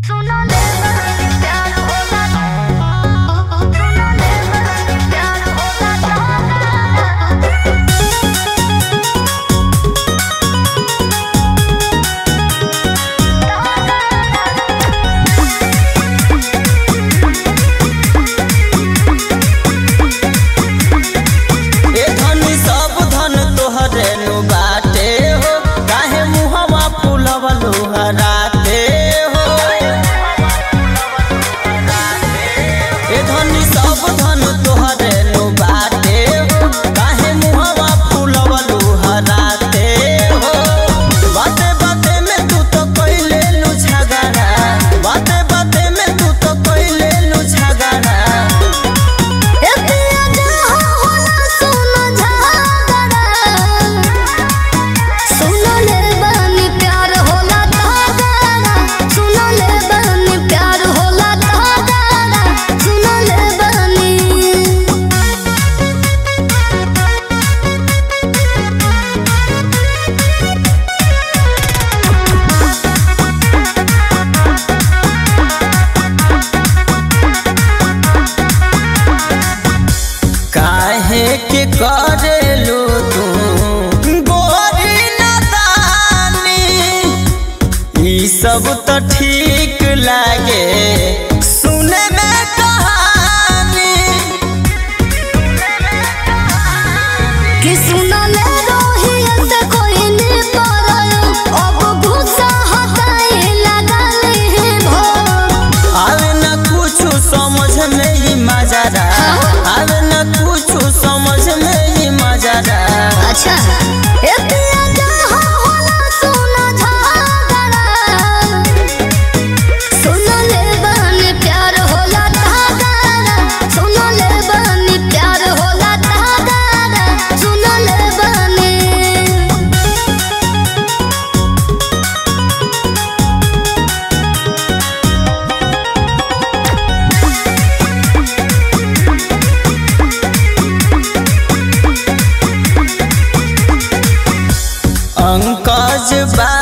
सुनो ले बड़ा प्यार होला सुनो ले बड़ा प्यार होला ए धनी सब धन तोहरे नु बाटे हो काहे मुहवा फुलवा लोहराते हो ए धनी सब धन तोहरे नु बाटे हो काहे मुहवा फुलवा लोहराते हो बाते बाते में तू तो कइले नु झगड़ा बाते बाते में तू तो कइले नु झगड़ा ए पिया जहाँ होला सुनो झगड़ा सुनो ले बनी प्यार होला तगड़ा सुनो ले बनी प्यार होला तगड़ा सुनो ले बनी काहे के करेलू तू गोरी नदानी ई सब तो ठीक लागे सुने में कहानी कि सुनो ले रोहिया से कोई नहीं पारायो अब गुस्सा हटाए लगल है भो आवे न कुछ समझ में ही मजारा आवे न कुछ समझ में ही मजारा अच्छा ए पिया जहाँ होला सुनो झगड़ा सुनो ले बनी प्यार होला तगड़ा सुनो ले बनी प्यार होला तगड़ा सुनो ले बनी अंकज बा